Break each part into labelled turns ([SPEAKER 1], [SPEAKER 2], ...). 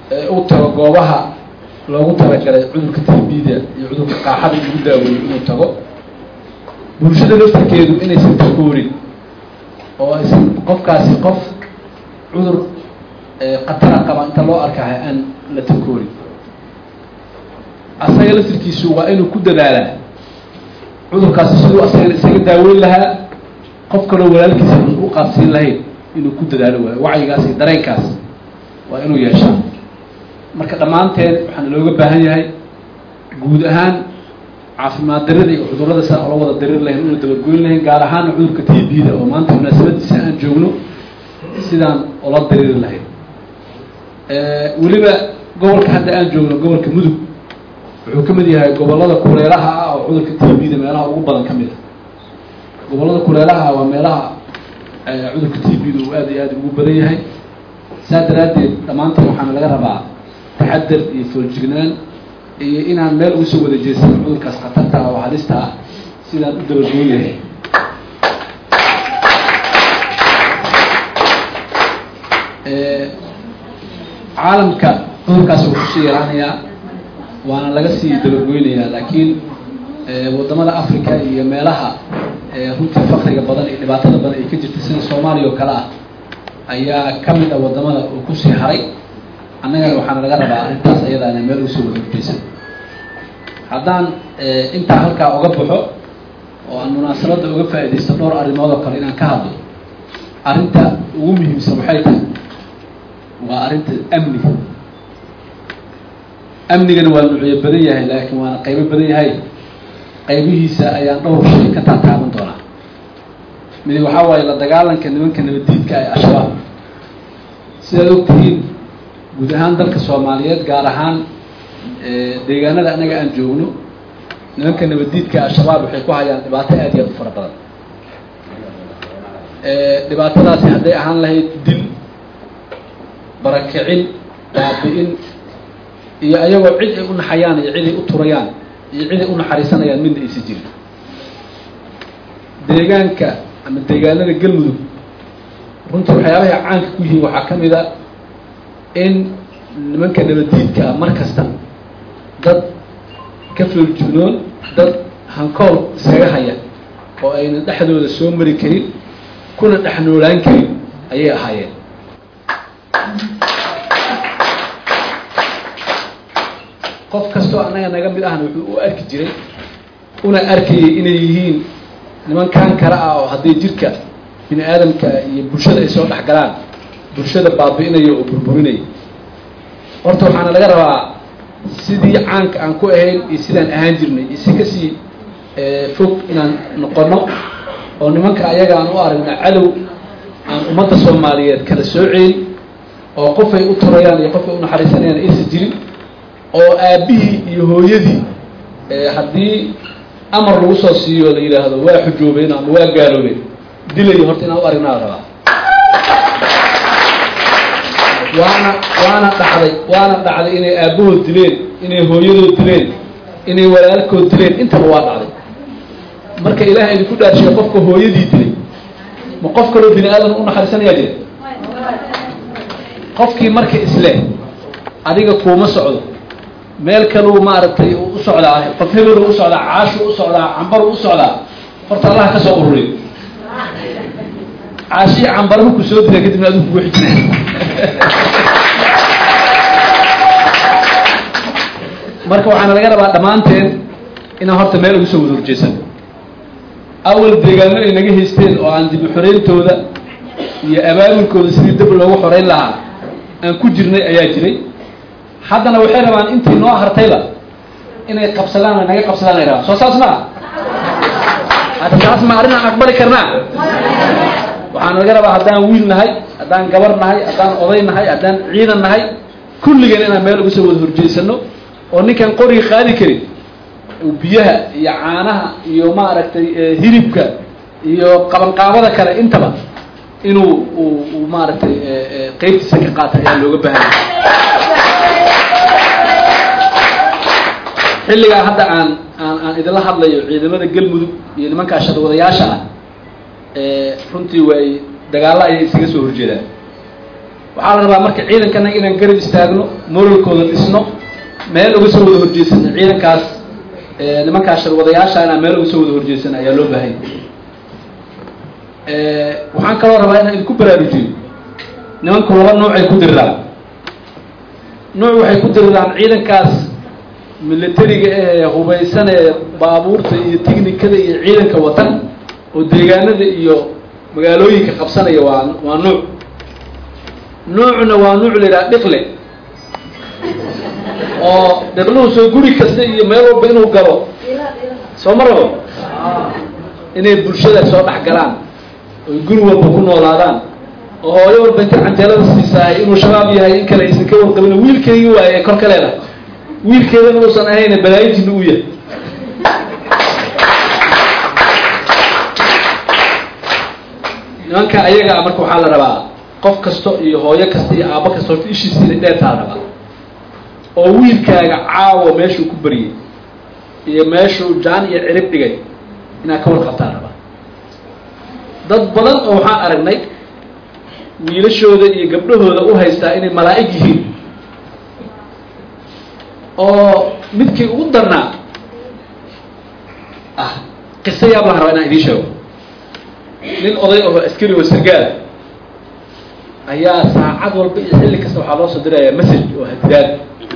[SPEAKER 1] u tago goobaha loogu talagalay cudurka tbda iyo cudurka qaaxada lagu daaweeyo inuu tago bulshada laftarkeedu inaysan takoorin oo aysan qofkaasi qof cudur khatara qaba inta loo arkahay aan la takoorin asaga laftarkiisu waa inuu ku dadaalaa cudurkaasi siduu asagana isaga daaweyn lahaa qof kaloo walaalkiisa u qaadsiin lahayn inuu ku dadaalo waayo wacyigaas iyo dareenkaas waa inuu yeeshaa marka dhammaanteen waxaana looga baahan yahay guud ahaan caafimaad darida iyo cudurrada saa ola wada darir lahayn una dabagoyn lahayn gaar ahaan cudurka t b da oo maanta munaasabadiisa aan joogno sidaan ola dariri lahayn weliba gobolka hadda aan joogno gobolka mudug wuxuu ka mid yahay gobollada kuleelaha ah oo cudurka t b da meelaha ugu badan ka mid a gobollada kuleelaha waa meelaha cudurka t b da uu aad iyo aad ugu badan yahay saa daraaddeed dhammaanteen waxaana laga rabaa taxadar iyo fooljignaan iyo inaan meel uga soo wada jeesano cudurkaas khatarta ah oo halista ah sidaan u dabagoon yahay caalamka cudurkaas wuu kusii yaraanayaa waana laga sii dabagoynayaa laakiin waddamada africa iyo meelaha runtii fakriga badan iyo dhibaatada badan ay ka jirta sida soomaaliya oo kale ah ayaa ka mid ah waddamada uu kusii haray annagana waxaana laga rabaa arrintaas ayadaana meel uga soo wada hurjeysan haddaan intaa halkaa uga baxo oo aan munaasabadda uga faaidaysto dhowr arrimood oo kale inaan ka hadlo arrinta ugu muhiimsan waxay tahay waa arrinta amniga amnigana waa nuucyo badan yahay laakiin waana qaybo badan yahay qaybihiisa ayaan dhowr shay ka taataaban doonaa midi waxaa waaye la dagaalanka nimanka nabaddiidka ee al-shabaab sidaad ogtihiin guud ahaan dalka soomaaliyeed gaar ahaan deegaanada annaga aan joogno nimanka nabaddiidka al-shabaab waxay ku hayaan dhibaato aad iyo aad u fara badan dhibaatadaasi hadday ahaan lahayd dil barakicin baabi-in iyo ayagoo cid ay u naxayaan iyo cid ay u turayaan iyo cid ay u naxariisanayaan midna aysa jirin deegaanka ama deegaanada galmudug runtii waxyaabahay caanka ku yihiin waxaa ka mid a in nimanka nabaddiidkaa mar kasta dad ka fooljignoon dad hankool iskaga haya oo ayna dhexdooda soo mari karin kuna dhex noolaan karin ayay ahaayeen qof kastoo annaga naga mid ahna wuxuu u arki jiray una arkayay inay yihiin nimankan kale ah oo hadday jirka bini aadamka iyo bulshada ay soo dhex galaan bulshada baabi'inaya oo burburinaya horta waxaana laga rabaa sidii caanka aan ku ahayn iyo sidaan ahaan jirnay iyo si kasii fog inaan noqono oo nimanka ayaga aan u aragna cadow aan ummadda soomaaliyeed kala sooceyn oo qofay u turayaan iyo qofay u naxariisanayaan aysan jirin oo aabbihii iyo hooyadii haddii amar lagu soo siiyo la yidhaahdo waa xujoobeen ama waa gaaloobeen dilayo horta inaan u aragnaa rabaa waana waana dhacday waana dhacday inay aabbahood dileen inay hooyadood dileen inay walaalkood dileen intaba waa dhacday marka ilaah idinku dhaarshiya qofka hooyadii dilay ma qof kaloo bini aadan u naxariisanayaa jira qofkii marka isleh adiga kuuma socdo meel kaluu maaragtay u socdaa qof hebelu u socdaa caashu u socdaa cambaru u socdaa horta allaha ka soo ururiy caashii cambara markuu soo dila kadibna adigu kugu xijina marka waxaana laga rabaa dhammaanteen inaan horta meel ugu soo wada horjeesan awal deegaano ay naga haysteen oo aan dib u xoreyntooda iyo abaabulkooda sidii dab loogu xoreyn lahaa aan ku jirnay ayaa jiray haddana waxay rabaan intii noo hartayba inay qabsadaan ay naga qabsadaan ay rabaan soo saas maa hadda taas ma arrin aan aqbali karnaa waxaana laga rabaa haddaan wiil nahay haddaan gabar nahay haddaan oday nahay haddaan ciidan nahay kulligeen inaan meel uga soo wada horjeysano oo ninkaan qoriga qaadi karin biyaha iyo caanaha iyo maaragtay hilibka iyo qabanqaabada kale intaba inuu u maaragtay qeybtiisa ka qaata ayaa looga baahanya xilligaa hadda aan aan aan idinla hadlayo ciidamada galmudug iyo nimankaa sharwadayaasha ah runtii way dagaalla ayay isaga soo horjeedaan waxaa la rabaa marka ciidankana inaan garab istaagno moralkooda dhisno meel uga soo wada horjeesano ciidankaas nimankaas sharwadayaasha inaan meel uga soo wada horjeesano ayaa loo baahanya waxaan kaloo rabaa inaan idinku baraarujiyo nimanku laba nuucay ku diriraan nuuc waxay ku diriraan ciidankaas militariga ee hubaysan ee baabuurta iyo technikada iyo ciidanka watan oo deegaanada iyo magaalooyinka qabsanaya waa waa nuuc nuucna waa nuuc la yidhaha dhiqle oo dhiqluhu soo guri kasta iyo meel walba inuu galo soo ma rabo inay bulshada soo dhex galaan oy guri walba ku noolaadaan oo hooyo walba inta canjeelada siisahay inuu shabaab yahay in kale aysan ka warqabin wiilkeygii waaye ee kor ka leedahay wiilkeedana uusan ahayna balaayijina u yahay nimanka ayaga marka waxaa la rabaa qof kasto iyo hooyo kasta iyo aabo kasta horta ishiisa inay dheertaa la rabaa oo wiilkaaga caawa meeshuu ku baryay iyo meeshuu jaan iyo cirib dhigay inaad ka warqabtaa rabaa dad badan oo waxaan aragnay wiilashooda iyo gabdhahooda u haystaa inay malaa'ig yihiin oo midkii ugu darnaa ah qiso yaab laha rabaa inaan idiin sheego nin oday oo askari oo sargaala ayaa saacad walba iyo xilli kasta waxaa loo soo dirayaa message oo hadidaad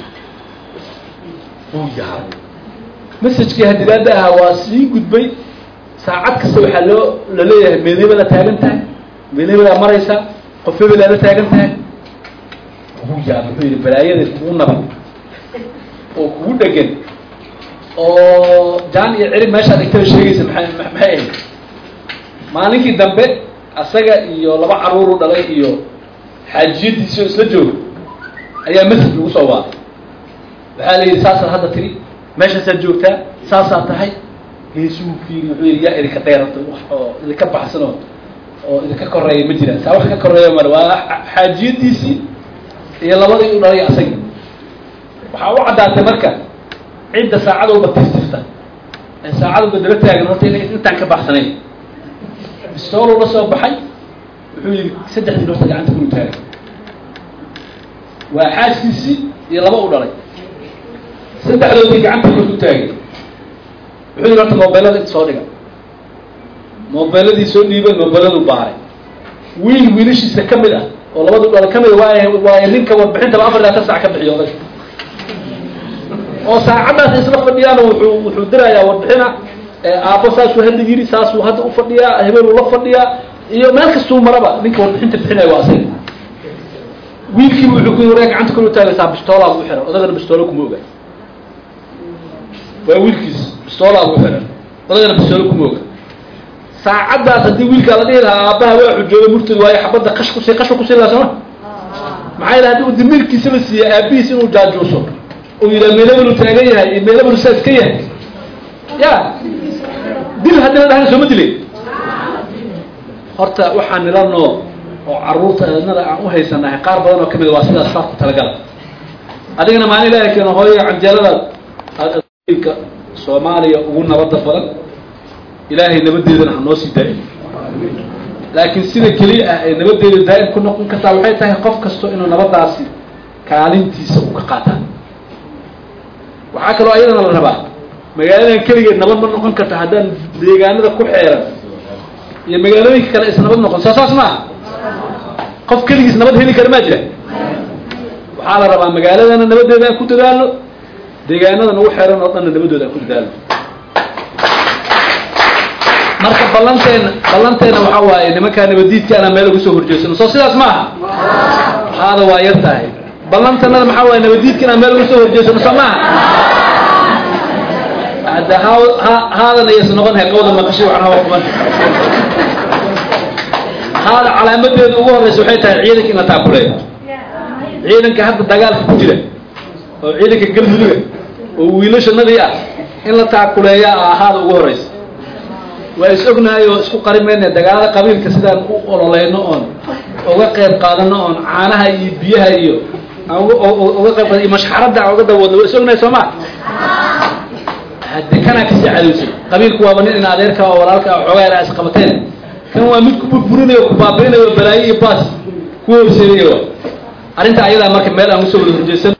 [SPEAKER 1] uu yahay messagekii hadidaadda ahaa waa sii gudbay saacad kasta waxaa loo la leeyahay meednimada taagan tahay meednimadaa maraysa qof hebelaa la taagan tahay uu yaa muxuu yidhi balaayada kugu naban oo kugu dhegan oo jaan iyo cirib meeshaad igtada sheegaysa maay maxay ahayd maalinkii dambe asaga iyo laba caruuru dhalay iyo xaajiyadiisi oo isla jooga ayaa masjid lagu soo waaday waxaa la yidhi saasaad hadda tiri meeshaasaad joogtaa saasaad tahay geesuu fiiri wuxuu yidhi yaa idinka dheerata wax oo idinka baxsanoo oo idinka koreeya ma jiraan saa wax ka koreeya male waa xaajiyadiisii iyo labadii u dhalay asagii waxaa u caddaatay marka cidda saacad walba tirtirta ee saacad walba daba taagan horta ina intaan ka baxsanayn bistooluu la soo baxay wuxuu yidhi saddexdii horta gacanta kulu taagay waa xaaskiisii iyo laba u dhalay saddexdoodii gacanta kor u taagay wuxuu yidhi horta mobeelada inta soo dhiga mobeeladii soo dhiibay mobeeladu baaray wiil wiilashiisa ka mid ah oo labadu dhalay ka mid a waay waayo ninka warbixintaba afar laatan sac ka bixiyo oday oo saacaddaas isla fadhiyaan wuxuu wuxuu dirayaa warbixina aabbo saasuu hadda yiri saasuu hadda u fadhiyaa hebeluu la fadhiyaa iyo meel kastuu maraba ninka warbixinta bixinaya waa asaga wiilkiiba wuxuu ku waree gacanta kor u taagaysaa bistoolaa ugu xiran odagana bistoolo kuma oga waa wiilkiis bistoolaa ugu xiran odagana bistoolo kuma oga saacaddaas haddii wiilkaa la dhihi lahaa aabbaha waa xujooga murtad waayo xabadda qash kusi qashka kusi lahaa sooma maxaa yidhaha hadii uu damiirkiisaba siiya aabihiis inuu jaajuuso uu yidhaha meelabanu taagan yahay iyo meelabanu saas ka yahay ya dil haddii la dhahana sooma dilay horta waxaa nila nool oo caruurta eednada aan u haysanahay qaar badan oo kamid waa sidaas saas ku talagala adigana maalin ilaahay keeno hooyo canjeeladaad adka soomaaliya ugu nabada badan ilaahay nabadeedana ha noo sii daa'im laakiin sida keliya ah ee nabadeeda daa'im ku noqon kartaa waxay tahay qof kasto inuu nabadaasi kaalintiisa u ka qaataa waxaa kaloo ayadana la rabaa magaaladan keligeed nabad ma noqon karta haddaan deegaanada ku xeeran iyo magaalooyinka kale is nabad noqon soo saas maaha qof keligiis nabad heli kara maa jira waxaa la rabaa magaaladana nabadeeda aan ku dadaalo deegaanada nagu xeeran oo dhanna nabadooda aan ku dadaalo marka ballanteena ballanteena waxaa waaye nimankaa nabadiidka anaa meel uga soo horjeesano soo sidaas maaha haada waa yar tahay ballantanada maxaa waaye nabadiidka inaan meel uga soo horjeesano soo maaha hadda ha haadan ayas noqon hay qawda maqashi waxna hawa kuman haada calaamadeedu ugu horeysa waxay tahay ciidanka in la taakuleeyo ciidanka hadda dagaalka ku jira oo ciidanka galmuduga oo wiilashanadii ah in la taakuleeya a ahaada ugu horeysa waa is ognahay oo isku qari mayna dagaalada qabiilka sidaan u ololeyno oon uga qayb qaadano oon caanaha iyo biyaha iyo aan uga qayb qaad iyo mashxaradda aan uga dawoodno waa is ognahay soo ma hadde kanaa kasii cadowsay qabiilku waaba nin in adeerka oo walaalka xoogaa ilaa isqabateen kan waa mid ku burburinayo ku baabiinayo balaayo iyo baas ku horseedayo arrinta ayadaa marka meel aan usoo wada horjeesan